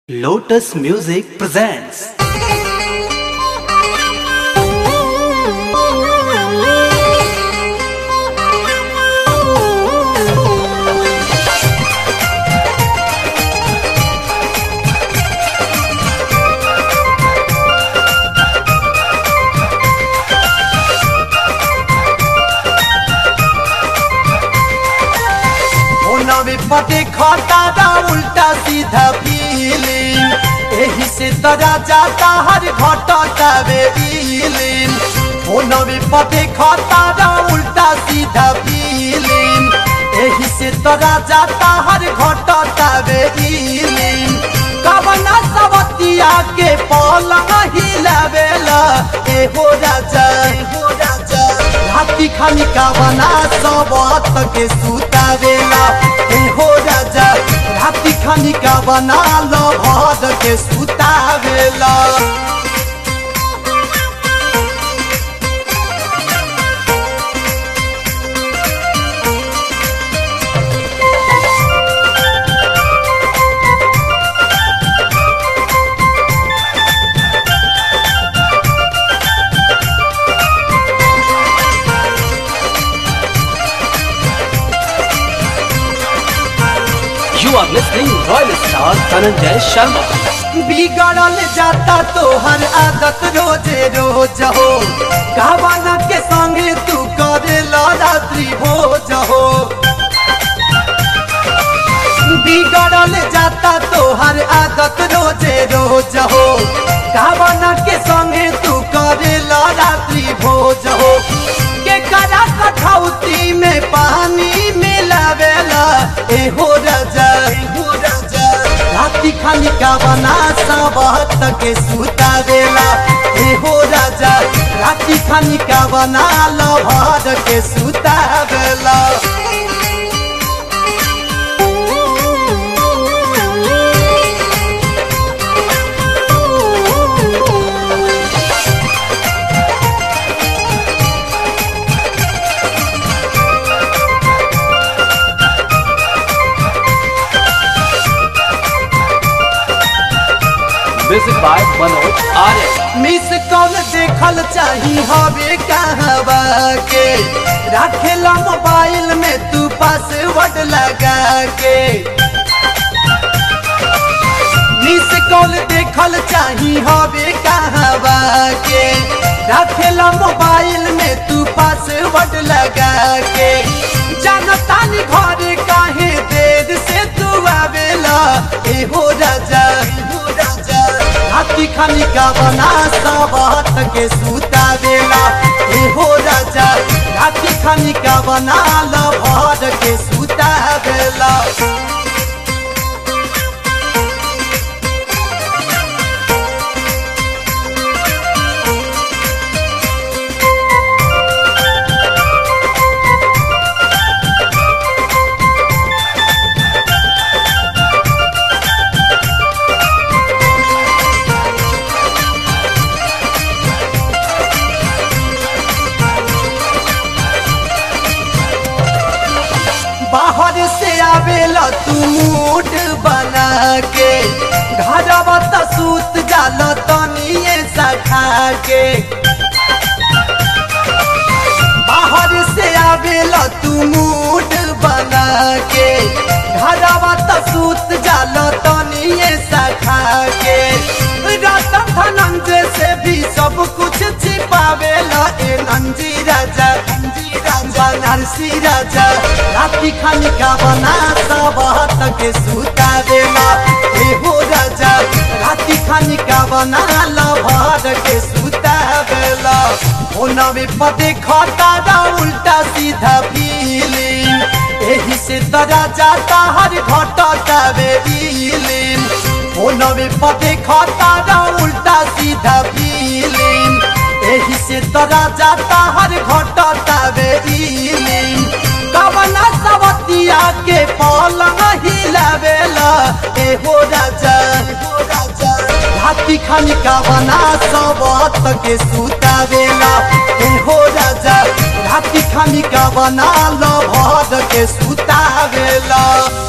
Lotus Music presents नवे पटे खटारा उल्टा सीधा फीलिंग एही से तरा जाता हर घटता वे फीलिंग ओ नवे पटे खटारा उल्टा सीधा फीलिंग एही से तरा जाता हर घटता वे फीलिंग कवना सवतिया के पलंग हिलावेला एहो राजा एहो राजा हाथी खानी कावना सबत के सुतावेला एहो राजा हाथी खानी कावना लभद के सुतावेला You are listening Royal Star Dhananjay Sharma बिगड़ल जाता तोहर आदत रोजे रोज हो कहवाना के संगे तू करे रात्रि भोज हो बिगड़ल जाता तोहर आदत रोजे रोज हो कहवाना के संगे तू करे रात्रि भोज हो के करा कठौती में पानी मिलावेला एहो राजा एहो राजा राती खानी का बना सबत के सुता देला एहो राजा राती खानी का बना लभर के सुता देला Music by Manoj Arya miss call देखल चाही हवे कहवा के रखेला मोबाइल में तू पासवर्ड लगा के मिस कॉल देखल चाही हवे कहवा के रखेला मोबाइल में तू पासवर्ड लगा के जानतानी घरे काहे देर से तू आवेला एहो राजा एहो राजा हाथी खानी का बना सबत के सूता देला एहो राजा हाथी खानी का बना लभर के सूता देला बाहर से आवेला तू मूड बना के घरवा त सूत जाल तनिए सखा के बाहर से आवेला तू मूड बना के घरवा त सूत जाल तनिए सखा के रतन धनंजय से भी सब कुछ छिपावेला ए नंजी राजा नंजी राजा नरसी राजा राती खानी का बना सबत के सूता देला एहो राजा राती खानी का बना लभर के सूता देला ओ नवे पदे खटारा उल्टा सीधा फीलिंग एही से तरा जाता हर घटता वे फीलिंग ओ नवे पदे खटारा उल्टा सीधा फीलिंग एही से तरा जाता हर घटता वे फीलिंग कवना सवतिया के पलंग हिलावेला एहो राजा एहो राजा हाथी खानी का बना सबत के सुतावेला एहो राजा हाथी खानी का बना लभद के सुतावेला